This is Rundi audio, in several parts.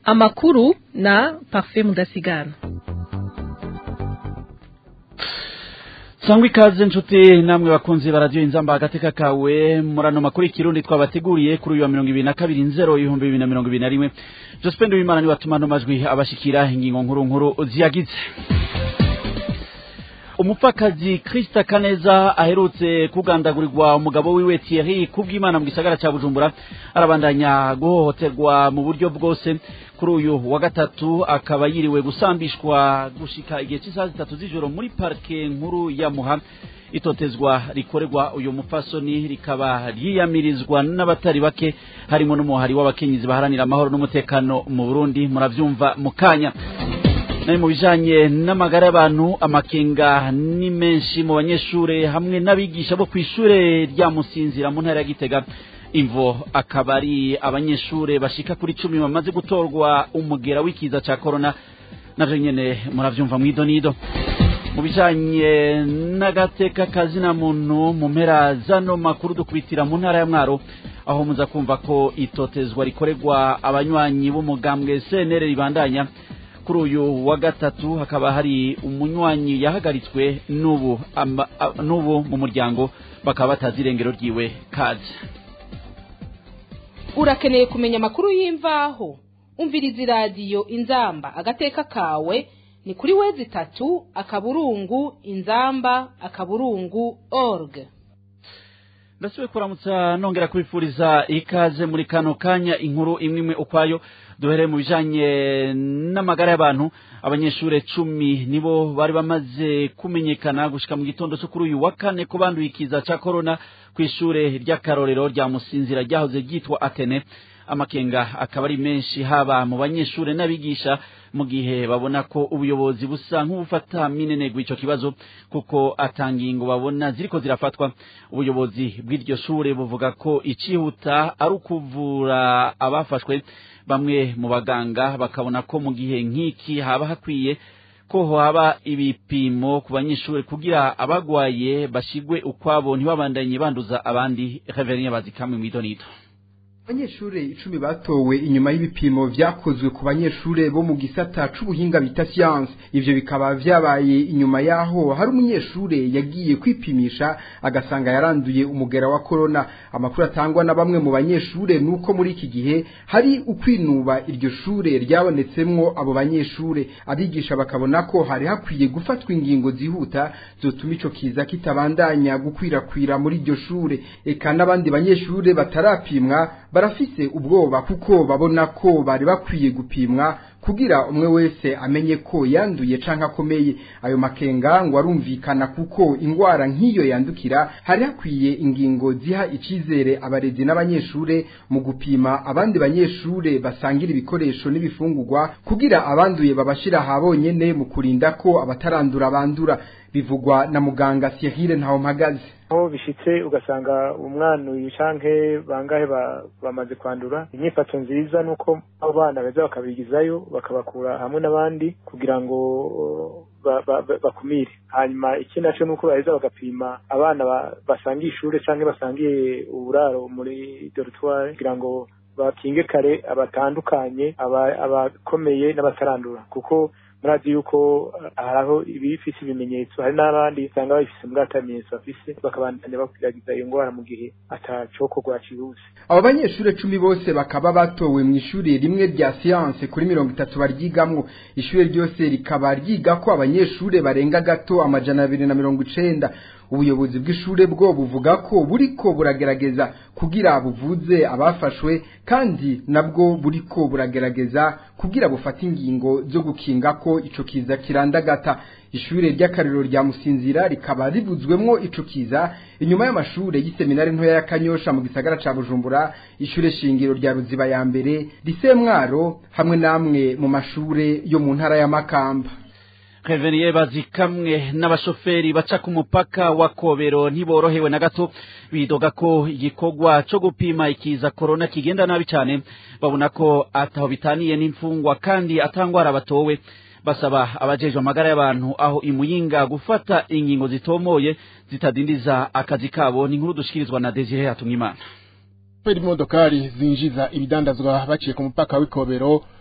amakuru na Parfait Mudasigana sangwa ikaze nshuti namwe bakunzi baradiyo inzamba agateka kawe murano makuru ikirundi twabateguriye kuri uyu wa mirongo ibiri na kabiri nzero ibihumbi bibiri na mirongo ibiri na rimwe josephine wimana niwe atuma ano majwi abashikira ingingo nkuru nkuru ziyagize umupfakazi Krista Kaneza aherutse kugandagurirwa umugabo wiwe Thierry kubw'Imana mu gisagara ca Bujumbura arabandanya guhohoterwa mu buryo bwose kuri uyu wa gatatu akaba yiriwe gusambishwa gushika igihe cy'isaha zitatu z'ijoro muri parke nkuru ya Muha itotezwa rikorerwa uyu mupfasoni rikaba ryiyamirizwa n'abatari bake harimo n'umuhari w'abakenyezi baharanira amahoro n'umutekano mu Burundi muravyumva mukanya nari mu bijanye n'amagara y'abantu amakenga ni menshi mu banyeshure hamwe n'abigisha bo kw'ishure rya Musinzira mu ntara ya Gitega imvo akaba ari abanyeshure bashika kuri cumi bamaze gutorwa umugera w'ikiza ca corona navyo nyene muravyumva mw'idonido mu bijanye n'agateka kazina muntu mu mpera zano makuru dukubitira mu ntara ya Mwaro aho muza kumva ko itotezwa rikorerwa abanywanyi b'umugambwe CNL ribandanya kuri uyu wa gatatu hakaba hari umunywanyi yahagaritswe n'ubu n'ubu mu muryango bakaba batazi irengero ryiwe kaje urakeneye kumenya amakuru y'imvaho umviriza iradiyo inzamba agateka kawe ni kuri wezi itatu akaburungu inzamba akaburungu org ndasubiye kuramutsa nongera kubifuriza ikaze muri kano kanya inkuru imwe imwe ukwayo duhereye mu bijanye n'amagara y'abantu abanyeshure cumi nibo bari bamaze kumenyekana gushika mu gitondo cyo kuri uyu wa kane ko banduye ikiza ca corona kw'ishure ry'akarorero rya musinzira ryahoze ryitwa atene amakenga akaba ari menshi haba mu banyeshure n'abigisha mu gihe babona ko ubuyobozi busa nk'ubufata minenegwa ico kibazo kuko atangingo babona ziriko zirafatwa ubuyobozi bw'iryo shure buvuga ko icihuta ari ukuvura abafashwe bamwe mu baganga bakabona ko mu gihe nk'iki haba hakwiye ko haba ibipimo ku banyeshuri kugira abagwaye bashigwe ukwabo ntibabandanye banduza abandi reverien bazikamwe mw'idonito abanyeshure icumi batowe inyuma y'ibipimo vyakozwe ku banyeshure bo mu gisata c'ubuhinga bita siyanse ivyo bikaba vyabaye inyuma yaho hari umunyeshure yagiye kwipimisha agasanga yaranduye umugera wa korona amakuru atangwa na bamwe mu banyeshure nuko muri iki gihe hari ukwinuba iryo shure ryabonetsemwo abo banyeshure abigisha bakabona ko hari hakwiye gufatwa ingingo zihuta zotuma ico kiza kitabandanya gukwirakwira muri iryo shure eka n'abandi banyeshure batarapimwa barafise ubwoba kuko babona ko bari bakwiye gupimwa kugira umwe wese amenye ko yanduye canke akomeye ayo makenga ngo arumvikana kuko ingwara nk'iyo yandukira hari hakwiye ingingo ziha icizere abarezi n'abanyeshure mu gupima abandi banyeshure basangira ibikoresho n'ibifungurwa kugira abanduye babashira habonyene mu kurinda ko abatarandura bandura bivugwa na muganga Cyril Ntawumpagaze aho bishitse ugasanga umwana uyu canke bangahe bamaze kwandura inyifato nziza nuko abo bana beza bakabigizayo bakabakura hamwe n'abandi kugira ngo bakumire hanyuma ikindi naco nuko baheza bagapima abana basangiye ishure canke basangiye uburaro muri dortoir kugira ngo bakinge kare abatandukanye abakomeye n'abatarandura kuko murazi yuko haraho ibifise ibimenyetso hari n'abandi usanga babifise mbwa atamenyetso bafise bakabandanya bakwiragiza iyo ngwara mu gihe atacokorwa cihuse abo banyeshure cumi bose bakaba batowe mu ishure rimwe rya siyanse kuri mirongo itatu baryigamwo ishure ryose rikaba ryigako abanyeshure barenga gato amajana abiri na mirongo icenda ubuyobozi bw'ishure bwo buvuga ko buriko buragerageza kugira buvuze abafashwe kandi nabwo buriko buragerageza kugira bufate ingingo zo gukinga ko ico kiza kirandagata ishure ry'akariro rya musinzira rikaba ribuzwemwo ico kiza inyuma y'amashure y'iseminari ntoya ya kanyosha mu gisagara ca bujumbura ishure shingiro rya ruziba ya mbere risemwaro hamwe namwe mu mashure yo mu ntara ya makamba Reveniye bazikamwe n'abashoferi baca ku mupaka wa Kobero ntiborohewe na gato bidoga ko igikorwa co gupima ikiza corona kigenda nabi cyane babona ko ataho bitaniye n'imfungwa kandi atangwara batowe basaba abajejwe amagara y'abantu aho imuyinga gufata ingingo zitomoye zitadindiza akazi kabo ni inkuru dushikirizwa na Desire Hatumwimana Peri modokari zinjiza ibidandazwa baciye ku mupaka w'ikobero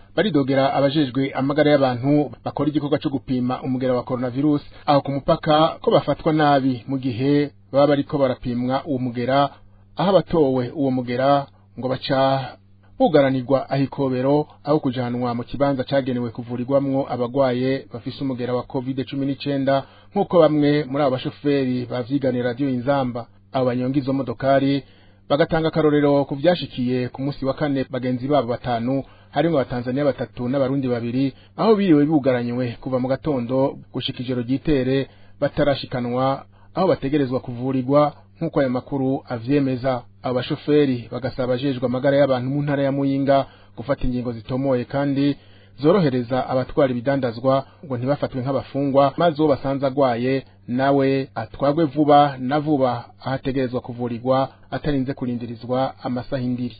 baridogera abajejwe amagara y'abantu bakora igikorwa cyo gupima umugera wa coronavirus aho ku mupaka ko bafatwa nabi mu gihe baba bariko barapimwa uwo mugera aho abatowe uwo mugera ngo baca bugaranirwa ahikobero aho kujanwa mu kibanza cagenewe kuvurirwamwo abagwaye bafise umugera wa covid cumi n'icenda nk'uko bamwe muri abo bashoferi bavyiganiye radiyo inzamba abo banyonga izo modokari bagatanga akarorero ku vyashikiye ku musi wa kane bagenzi babo batanu harimwo abatanzaniya batatu n'abarundi babiri aho biriwe bugaranywe kuva mu gatondo gushika ijoro ryitere batarashikanwa aho bategerezwa kuvurirwa nk'uko ayo makuru avyemeza abo bashoferi bagasaba abajejwe amagara y'abantu mu ntara ya muyinga gufata ingingo zitomoye kandi zorohereza abatwara ibidandazwa ngo ntibafatwe nk'abafungwa maze uwo basanze agwaye nawe atwagwe vuba na vuba aho ategerezwa kuvurirwa atarinze kurindirizwa amasaha indiri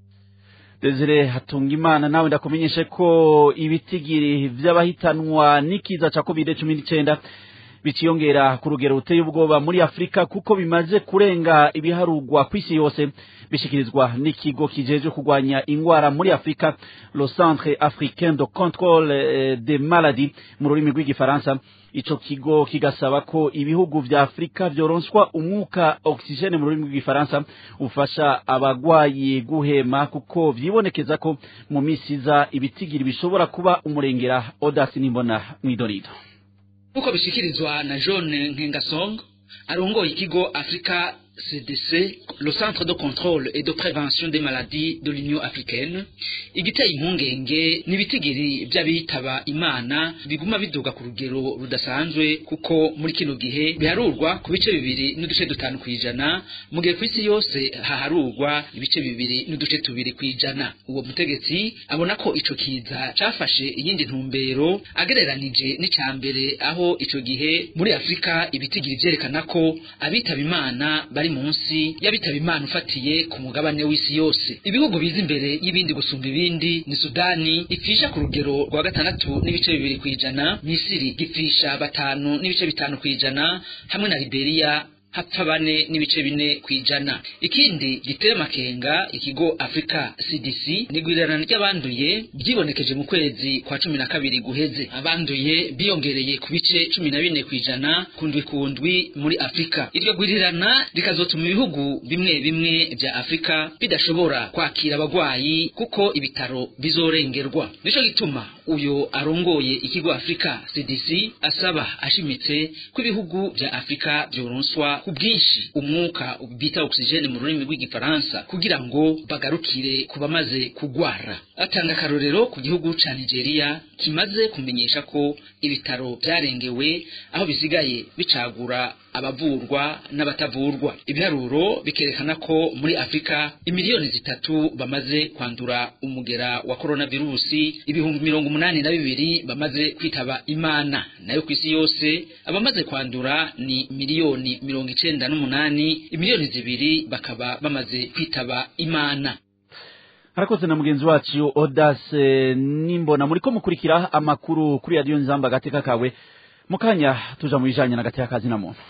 Desire Hatungimana nawe ndakumenyeshe ko ibitigiri vy'abahitanwa n'ikiza ca COVID-19 biciyongera ku rugero ruteye ubwoba muri Afrika kuko bimaze kurenga ibiharugwa kw'isi yose bishikirizwa n'ikigo kijeje kugwanya ingwara muri Afrika le Centre Africain de Contrôle des Maladies mu rurimi rw'igifaransa ico kigo kigasaba ko ibihugu vya Afrika vyoronswa umwuka oxygene mu rurimi rw'igifaransa ufasha abagwayi guhema kuko vyibonekeza ko mu misiza ibitigiri bishobora kuba umurengera Odasi Nimbona mwidorido nk'uko bishikirizwa na John Nkengasong arongoye ikigo Africa CDC le centre de contrôle et de prévention des maladies de l'Union africaine igiteye impungenge n'ibitigiri by'abitaba imana biguma biduga ku rugero rudasanzwe kuko muri kino gihe biharurwa ku bice bibiri n'uduce dutanu ku ijana mu gihe ku isi yose haharurwa ibice bibiri n'uduce tubiri ku ijana uwo mutegetsi abona ko ico kiza cafashe iyindi ntumbero agereranije n'icya mbere aho ico gihe muri afurika ibitigiri vyerekana ko abitaba imana bari munsi y'abitaba imana ufatiye ku mugabane w'isi yose ibihugu biza imbere y'ibindi gusumba ibindi ni sudani ipfisha ku rugero rwa gatandatu n'ibice bibiri ku ijana misiri gipfisha batanu n'ibice bitanu ku ijana hamwe na liberiya hapfa bane n'ibice bine ku ijana ikindi giteye amakenga ikigo africa cdc ni igwirirana ry'abanduye ryibonekeje mu kwezi kwa cumi na kabiri guheze abanduye biyongereye ku bice cumi na bine ku ijana kundwi kundwi muri afurika iryo gwirirana rikazotuma ibihugu bimwe bimwe vya afurika bidashobora kwakira abagwayi kuko ibitaro bizorengerwa nico gituma uyo arongoye ikigo africa cdc asaba ashimitse ko ibihugu vya afurika vyoronswa ku bwinshi umwuka bita oxygene mu rurimi rw'igifaransa kugira ngo bagarukire ku bamaze kugwara atanga akarorero ku gihugu ca nigeria kimaze kumenyesha ko ibitaro vyarengewe aho bisigaye bicagura abavurwa n'abatavurwa ibiharuro bikerekana ko muri afurika imiliyoni zitatu bamaze kwandura umugera wa koronavirusi ibihumbi mirongo umunani na bibiri bamaze kwitaba imana nayo ku isi yose abamaze kwandura ni miliyoni mirongo icenda n'umunani imiliyoni zibiri bakaba bamaze kwitaba imana harakoze na mugenzi wacu odase nimbona muriko mukurikira amakuru kuri radiyo nzamba agateka kawe mukanya tuja mu bijanye n'agateka kazi na muntu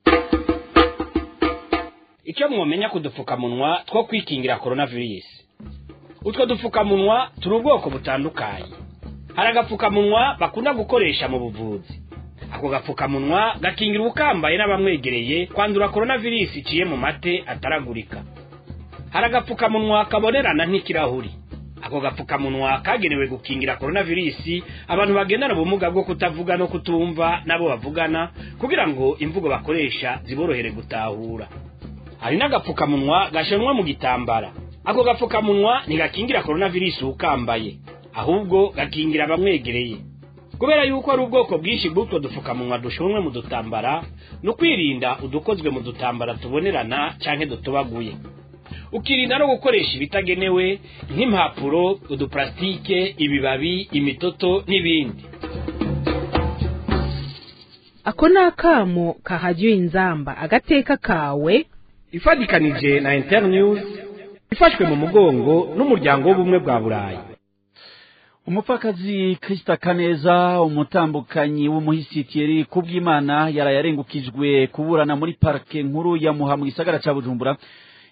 icyo mwomenya ku dupfukamunwa two kwikingira coronavirus utwo dupfukamunwa turi ubwoko butandukanye hari agapfukamunwa bakunda gukoresha mu buvuzi ako gapfukamunwa gakingira ubukambaye n'abamwegereye kwandura coronavirus iciye mu mate ataragurika hari agapfukamunwa kabonerana nk'ikirahuri ako gapfukamunwa kagenewe gukingira coronavirus abantu bagendana ubumuga bwo kutavuga no kutumva nabo bavugana kugira ngo imvugo bakoresha ziborohere gutahura hari n'agapfukamunwa gashanwa mu gitambara ako gapfukamunwa ntigakingira coronavirus ukambaye ahubwo gakingira abamwegereye kubera yuko ari ubwoko bwinshi bw'utwo dupfukamunwa dushonwe mu dutambara ni ukwirinda udukozwe mu dutambara tubonerana canke dutobaguye ukirinda no gukoresha ibitagenewe nk'impapuro uduparasitike ibibabi imitoto n'ibindi ako ni akamo kahajya inzamba agateka kawe ifatikanije na internews ifashwe mu mugongo n'umuryango w'ubumwe bwa burayi umupfakazi Krista Kaneza umutambukanyi w'umuhisi Thierry Kubwimana yaraye arengukijwe kuburana muri parke nkuru ya Muha mu gisagara ca Bujumbura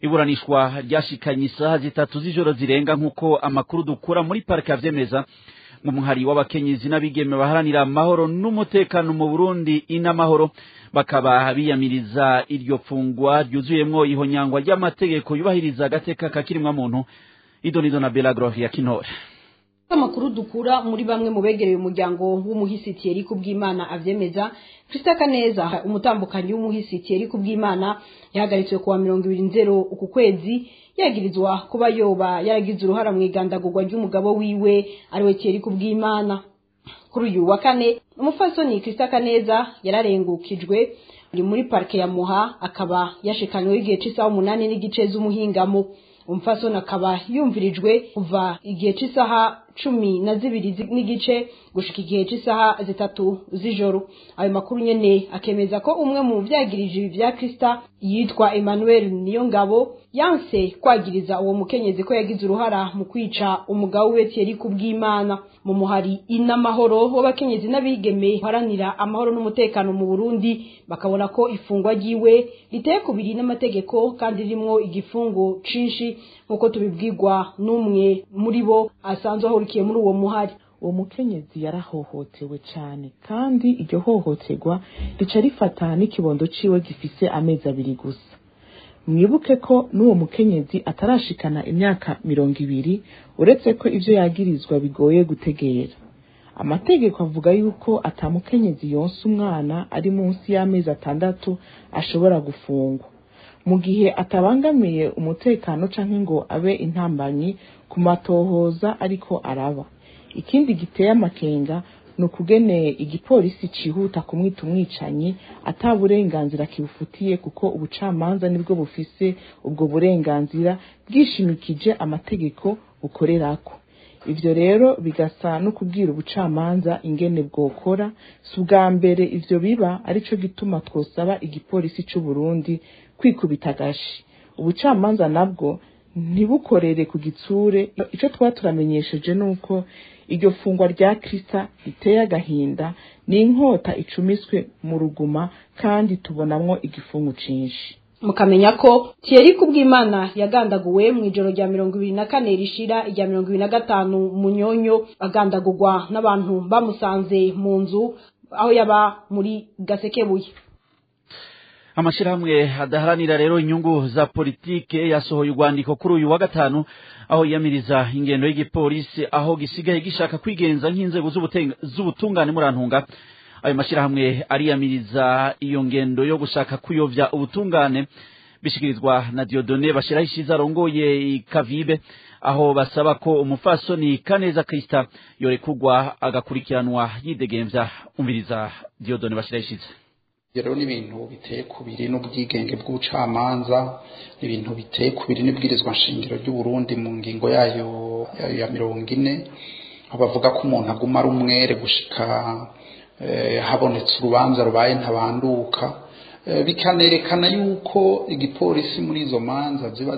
iburanishwa ryashikanye isaha zitatu z'ijoro zirenga nk'uko amakuru dukura muri parike avyemeza mu muhari w'abakenyezi n'abigeme baharanira amahoro n'umutekano mu Burundi inamahoro bakaba biyamiriza iryo fungwa ryuzuyemwo ihonyangwa ry'amategeko yubahiriza agateka kakirimwa muntu idonido na Belagro ya Kinore amakuru dukura muri bamwe mu begereye umuryango w'umuhisi Thierry Kubwimana avyemeza Christa Kaneza umutambukanyi w'umuhisi Thierry Kubwimana yahagaritswe kuwa mirongo ibiri nzero uku kwezi yagirizwa kuba yoba yaragize uruhara mu igandagurwa ry'umugabo wiwe ariwe Thierry Kubwimana kuri uyu wa kane umufasoni Christa Kaneza yararengukijwe uri muri parke ya Muha akaba yashikanywe igihe c'isaha umunani n'igice z'umuhingamo umufasoni akaba yumvirijwe kuva igihe c'isaha cumi na zibiri n'igice gushika igihe c'isaha zitatu z'ijoro ayo makuru nyene akemeza ko umwe mu vyagirije ibi vya Krista yitwa Emmanuel Niyongabo yanse kwagiriza uwo mukenyezi ko yagize uruhara mu kwica umugabo we Thierry Kubwimana mu muhari inamahoro w'abakenyezi n'abigeme haranira amahoro n'umutekano mu Burundi bakabona ko ifungwa ryiwe riteye kubiri n'amategeko kandi rimwo igifungo cinshi nk'uko tubibwirwa n'umwe muri bo asanzwe ahurikiye muri uwo muhari uwo mukenyezi yarahohotewe cyane kandi iryo hohoterwa rica rifata n'ikibondo ciwe gifise amezi abiri gusa mwibuke ko n'uwo mukenyezi atarashikana imyaka mirongo ibiri uretse ko ivyo yagirizwa bigoye gutegera amategeko avuga yuko atamukenyezi yonsa umwana ari munsi y'amezi atandatu ashobora gufungwa mu gihe atabangamiye umutekano canke ngo abe intambanyi ku matohoza ariko araba ikindi giteye amakenga ni ukugene igipolisi cihuta kumwita umwicanyi ata burenganzira kibufitiye kuko ubucamanza nibwo bufise ubwo burenganzira bwishimikije amategeko bukorerako ivyo rero bigasa no kubwira ubucamanza ingene bwokora si ubwa mbere ivyo biba arico gituma twosaba igipolisi c'u Burundi kwikubita agashi ubucamanza nabwo ntibukorere ku gitsure ico twaba turamenyesheje nuko iryo fungwa rya Krista riteye agahinda ni inkota icumiswe mu ruguma kandi tubonamwo igifungu cinshi mukamenya ko Thierry Kubwimana yagandaguwe mu ijoro rya mirongo ibiri na kane rishira irya mirongo ibiri na gatanu munyonyo agandagurwa n'abantu bamusanze mu nzu aho yaba muri Gasekebuye amashirahamwe adaharanira rero inyungu za politike yasohoye urwandiko kuri uyu wa gatanu aho yiyamiriza ingendo y'igipolisi aho gisigaye gishaka kwigenza nk'inzego z'ubutungane murantunga ayo mashirahamwe ariyamiriza iyo ngendo yo gushaka kuyovya ubutungane bishikirizwa na Diodone bashiraho ishiza arongoye kavibe aho basaba ko umufasoni Kaneza Krista yorekugwa agakurikiranwa yidegemvya umviriza Diodone bashiraho ishiza rero ni ibintu biteye kubiri n'ubwigenge bw'ubucamanza ni ibintu biteye kubiri n'ibwirizwa nshingiro ry'u Burundi mu ngingo yayo ya mirongo ine aho bavuga ko umuntu aguma ari umwere gushika habonetse urubanza rubaye ntabanduka bikanerekana yuko igipolisi muri izo manza ziba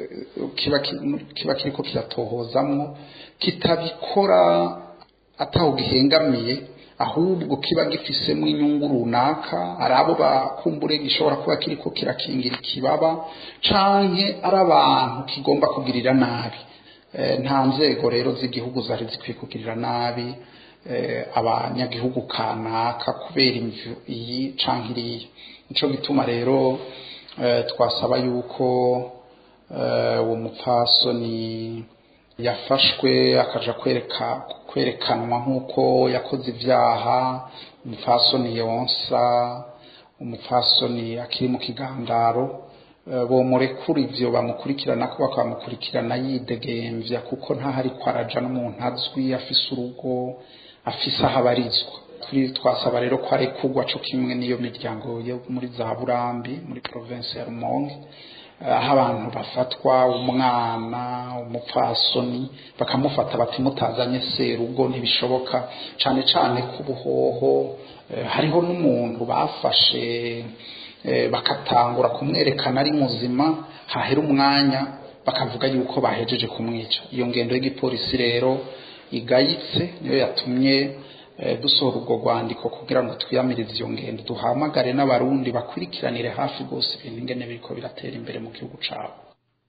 kiba kiriko kiratohozamwo kitabikora ataho gihengamiye ahubwo kiba gifisemo inyungu runaka ari abo bakumbure gishobora kuba kiriko kirakingira ikibaba canke ari abantu kigomba kugirira nabi nta nzego rero z'igihugu zari zikwiye kugirira nabi abanyagihugu kanaka kubera imvu iyi canke iriya nico gituma rero twasaba yuko uwo mupfasoni yafashwe akaja kwereka kwerekanwa nk'uko yakoze ivyaha umupfasoni yonsa umupfasoni akiri mu kigandaro bomurekura ivyo bamukurikirana ko bakamukurikirana yidegemvya kuko ntahari kwaraja n'umuntu azwi afise urugo afise aho abarizwa twasaba rero ko arekurwa co kimwe n'iyo miryango yo muri za burambi muri province ya rumonge aho abantu bafatwa umwana umupfasoni bakamufata bati mutazanye serugo ntibishoboka cane cane ku buhoho hariho n'umuntu bafashe bakatangura kumwerekana ari muzima hahera umwanya bakavuga yuko bahejeje kumwica iyo ngendo y'igipolisi rero igayitse niyo yatumye dusohora ubwo rwandiko kugira ngo twiyamirize iyo ngendo duhamagare n'abarundi bakurikiranire hafi rwose ibintu ingene biriko biratera imbere mu gihugu cabo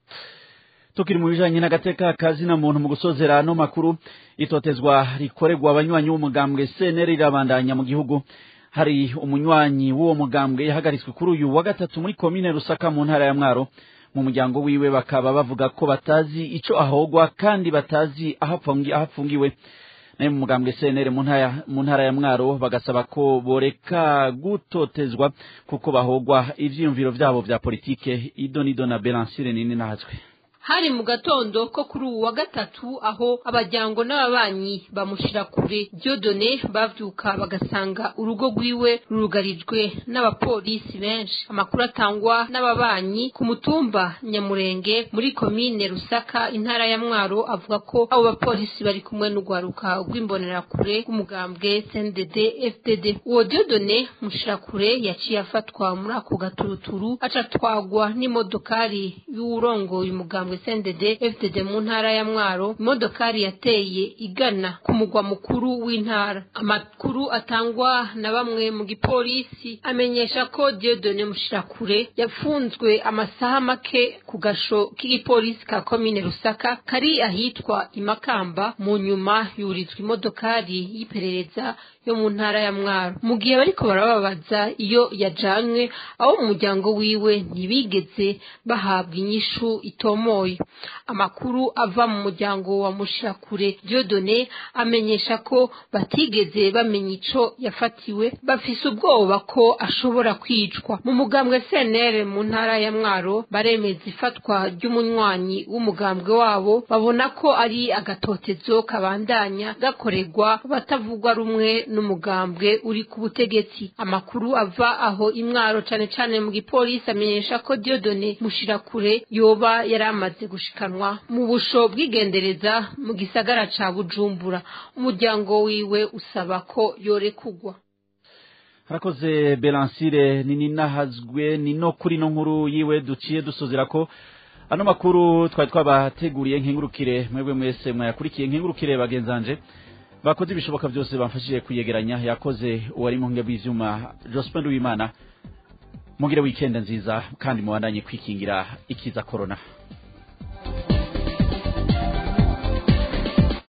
tukiri mu bijanye n'agateka kazina muntu mu gusozera no makuru itotezwa rikorerwa abanywanyi b'umugambwe CNL rirabandanya mu gihugu hari umunywanyi w'uwo mugambwe yahagaritswe kuri uyu wa gatatu muri komine Rusaka mu ntara ya Mwaro mu muryango wiwe bakaba bavuga ko batazi ico ahogwa kandi batazi ahafungi ahafungiwe nayo mu mugambwe CNL mu ntara mu ntara ya Mwaro bagasaba ko boreka gutotezwa kuko bahogwa ivyiyumviro vyabo vya politike idonido na Belancire nini nahazwe hari mu gatondo ko kuri uwu wa gatatu aho abajyango n'ababanyi bamushira kure Dieudonné bavyuka bagasanga urugo rwiwe rurugarijwe n'abapolisi benshi amakuru atangwa n'ababanyi ku mutumba Nyamurenge muri komine Rusaka intara ya Mwaro avuga ko abo bapolisi bari kumwe n'ugwaruka rw'imbonerakure rw'umugambwe CNDD FDD uwo Dieudonné mushirakure yaciye afatwa muri ako gaturuturu aca twagwa n'imodokari y'uwurongoye umugambwe CNDD FDD mu ntara ya Mwaro imodokari yateye igana ku mugwa mukuru w'intara amakuru atangwa na bamwe mu gipolisi amenyesha ko Dieudonné Mushirakure yafunzwe amasaha make ku gasho k'igipolisi ka komine Rusaka kari ahitwa Imakamba mu nyuma yurizwa imodokari y'iperereza yo mu ntara ya Mwaro mu gihe bariko barababaza iyo yajanywe abo mu muryango wiwe ntibigeze bahabwa inyishu itomoye amakuru ava mu muryango wa Mushirakure Dieudonné amenyesha ko batigeze bamenya ico yafatiwe bafise ubwoba ko ashobora kwicwa mu mugambwe CNL mu ntara ya Mwaro baremeza ifatwa ry'umunywanyi w'umugambwe wabo babona ko ari agatotezo kabandanya gakorerwa batavugwa rumwe n'umugambwe uri ku butegetsi amakuru ava aho imwaro cane cane mu gipolisi amenyesha ko Dieudonné Mushirakure yoba yari amaze gushikanwa mu busho bw'igendereza mu gisagara ca Bujumbura umuryango wiwe usaba ko yorekugwa harakoze Belancire nini nahazwe ni no kuri no nkuru yiwe duciye dusozera ko ano makuru twari twabateguriye nkengurukire mwebwe mwese mwayakurikiye nkengurukire bagenzanje bakoze ibishoboka byose bamfashije kuyegeranya yakoze uwari mu bw'ivyuma Jospin Uwimana mugire weekend nziza kandi mubandanye kwikingira ikiza corona